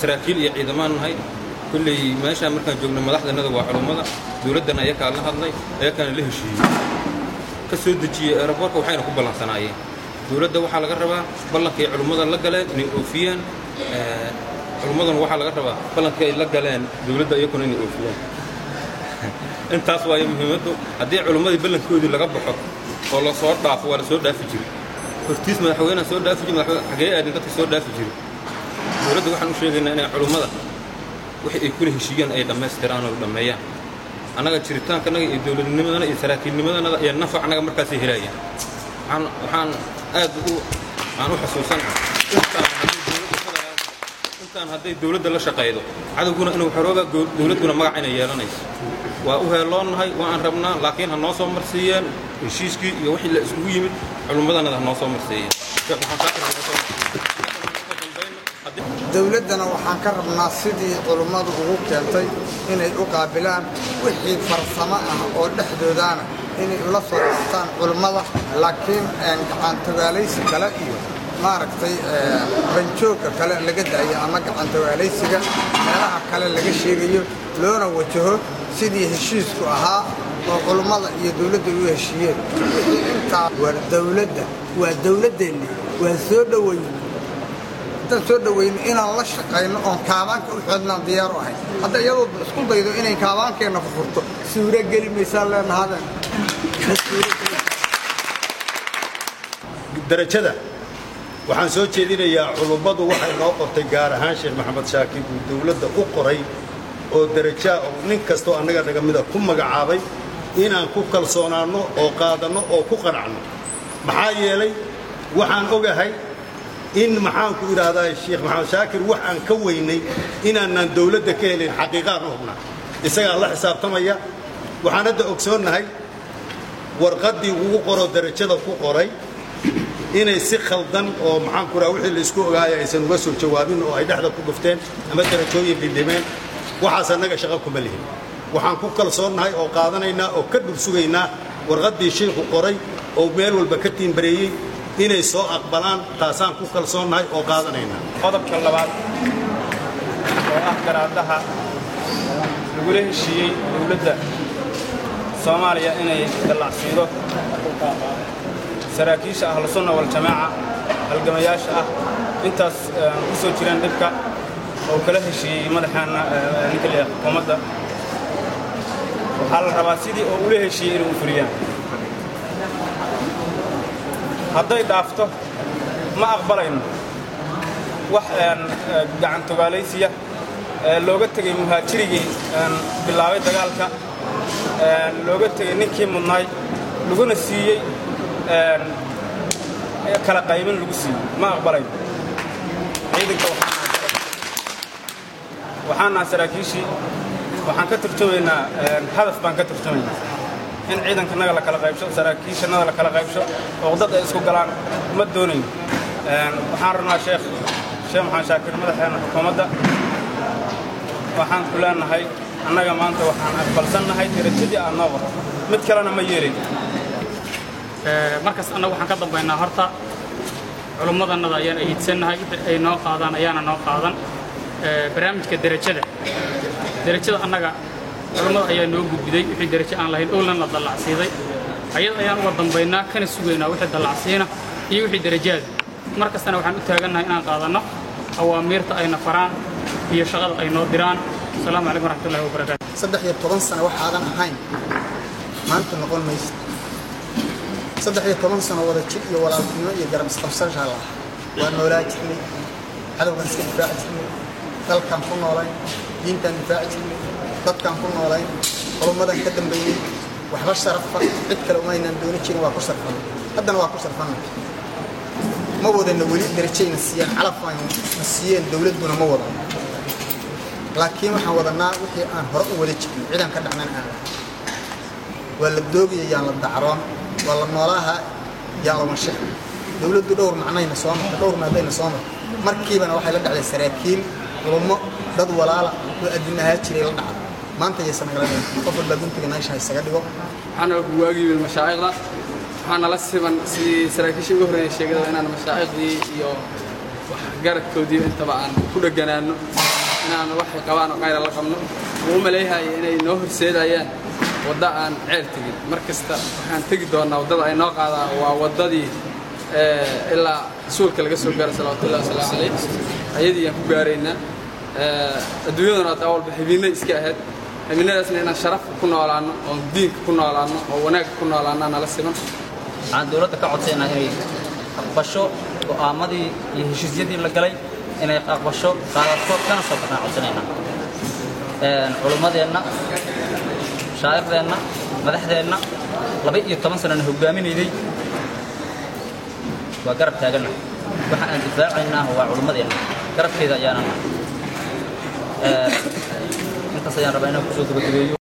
saraakiil iyo ciidamaan nahay kulley meeshaan markaan joogno madaxdanada waa culummada dowladdan ayakaa la hadlay ayakaana la heshiiyey ka soo dejiyey aeroboortka waxayna ku ballansanaayeen dowladda waxaa laga rabaa ballankay culummada la galeen inay oofiyaan culummaduna waxaa laga rabaa ballankay la galeen dowladda iyakuna inay oofiyaan intaas waayo muhiimaddu haddii culummadii ballankoodii laga baxo oo la soo dhaafo waa la soo dhaafi jiray hortiis madaxweynaha soo dhaafi jiray madaxweyne xagee aadin dadka soo dhaafi jiray dowladda waxaan u sheegaynaa inay culummada wixii ay kula heshiiyaan ay dhammaystiraan oo dhammeeyaan annaga jiritaankanaga iyo dowladnimadana iyo saraakiilnimadanada iyo nafac annaga markaasay helayaan waxaan waxaan aad u aan u xusuusanahay intaan haddii dowladda federaalka intaan hadday dowladda la shaqaydo cadowguna inuu xorooba dowladduna magac inay yeelanayso waa u heeloonnahay waa aan rabnaa laakiin ha noo soo marsiiyeen heshiiskii iyo wixii la isugu yimid culummadanada ha noo soo marsiiyeen dowladdana waxaan ka rabnaa sidii culummadu ugu keentay inay u qaabilaan wixii farsamo ah oo dhexdoodaana inay ula soo dhastaan culummada laakiin gacantogaalaysi kale iyo maaragtay banjoogga kale laga daayo ama gacantogaalaysiga meelaha kale laga sheegayo loona wajaho sidii heshiisku ahaa oo culummada iyo dowladda u heshiiyeen wixii intaa waa dowladda waa dowladdeenni waa soo dhoweyn haddaan soo dhoweyno inaan la shaqayno oon kaabaanka u xoodnaan diyaar u ahay hadda iyadoo isku daydo inay kaabaankeenna furfurto suuro geli maysaan leenahadeen darajada waxaan soo jeedinayaa culummadu waxay noo qortay gaar ahaan sheekh maxamed shaakir uu dowladda u qoray oo darajaa oo nin kastoo annaga naga mida ku magacaabay inaan ku kalsoonaanno oo qaadanno oo ku qanacno maxaa yeelay waxaan ogahay in maxaanku idhaahdaa sheekh maxamed shaakir wax aan ka weynay inaanaan dowladda ka helin xaqiiqaan u hubnaa isagaa la xisaabtamaya waxaan hadda ogsoonnahay warqaddii ugu qoroo darajada ku qoray inay si khaldan oo maxaanku idhaha wixii laisku ogaaya aysan uga soo jawaabin oo ay dhexda ku dhufteen ama darajooyin dhindhimeen waxaas annaga shaqo kuma lihin waxaan ku kalsoonnahay oo qaadanaynaa oo ka dhul sugaynaa warqaddii shiikhu qoray oo meel walba ka tiimbareeyey inay soo aqbalaan taasaan ku kalsoonnahay oo qaadanaynaa qodobka labaad oo ah garaadaha lagula heshiiyey dowladda soomaaliya inay dallacsiido saraakiisha ahlusunna waljamaaca halgamayaasha ah intaas ku soo jireen dhibka oo kala heshiiyey madaxaana ninka leeyahay xukuumadda waxaa la rabaa sidii oo ula heshiiyey inay u fuliyaan hadday dhaafto ma aqbalayno wax gacantogaalaysiya looga tegey muhaajirigii bilaabay dagaalka looga tegey ninkii mudnaay laguna siiyey kala qaybin lagu siiyey ma aqbalayno ciidanka waxaan naha saraakiishii waxaan ka turjumaynaa hadaf baan ka turjumaynaa in ciidankanaga la kala qaybsho saraakiishanada la kala qaybsho oo dad ay isku galaan ma doonayno waxaan rabnaa sheekh sheekh maxamed shaakir madaxeena xukuumadda waxaan ku leenahay annaga maanta waxaan aqbalsannahay darajadii aad noo qorto mid kalena ma yeelin markaas annagu waxaan ka dambaynaa horta culummadannada ayaan ahiidsannahay ay noo qaadaan ayaana noo qaadan barnaamijka derajada derajada annaga culummada ayaa noo gudbiday wixii derajo aan lahayn owlan la dallacsiiday ayada ayaan uga dambaynaa kana sugaynaa wixii dallacsiina iyo wixii derajaada mar kastana waxaan u taagannahay inaan qaadanno awaamiirta ayna faraan iyo shaqada ay noo diraan asalaamu calaykum waraxmatullahi wabarakaatu saddex iyo toban sano waxaadan ahayn maanta noqon maysa saddex iyo toban sano wada jir iyo walaaltinimo iyo garab isqabsashaa laha waa noolaa jirnay cadowgaan iska difaaci jirnay dalkaan ku noolayn diintaan difaaci jirnay dadkaan ku noolayn culummadan ka dambaynay waxba sharafa cid kale umaynaan dooni jirin waa ku sharfanay haddana waa ku sharfanay ma wadana weli darajayna siiyaan calaf ayna siiyeen dowladduna ma wadan laakiin waxaan wadanaa wixii aan hore u wada jirnay cidaan ka dhacnan aan waa la doogaya yaan la dacroon waa la noolaaha yaan la wanshax dowladdu dhowr macnayna soo martay dhowr maadayna soo martay markiibana waxay la dhacday saraakiil culummo dad walaala oo adduun ahaa jiray la dhacday maanta ayaysan nagala qof walbaa guntiga naasha isaga dhigo waxaana guwaagii mashaa'iqda waxaana la siman sidii saraakiishii ugu horreeyay sheegada inaan mashaa'iqdii iyo wax garadkoodii intaba aan ku dheganaano inaan waxay qabaan oo qayra la qabno uu maleeyahay inay noo horseedayaan wadda aan ceel tegin mar kasta waxaan tegi doonaa waddada ay noo qaadaan waa waddadii ilaa rasuulka laga soo gaaray salawatullahi wasalaamu calayh ayadii aan ku gaaraynaa adduunyaduna hadda walba xibinno iska ahayd xibinadaasna inaan sharaf ku noolaano oon diinka ku noolaano oo wanaagga ku noolaano nala siman waxaan dowladda ka codsaynaa inay aqbasho go'aamadii iyo heshiisyadii la galay inay aqbasho qaadato kana soo baxnaan codsanaynaa culummadeenna shaa'irdeenna madaxdeenna laba iyo toban sanana hoggaaminayday waa garab taaganna waxa aan difaacaynaa waa culummadeenna garabkeeda ayaana intaas ayaan rabaa inaan kusoo gabagabeeyo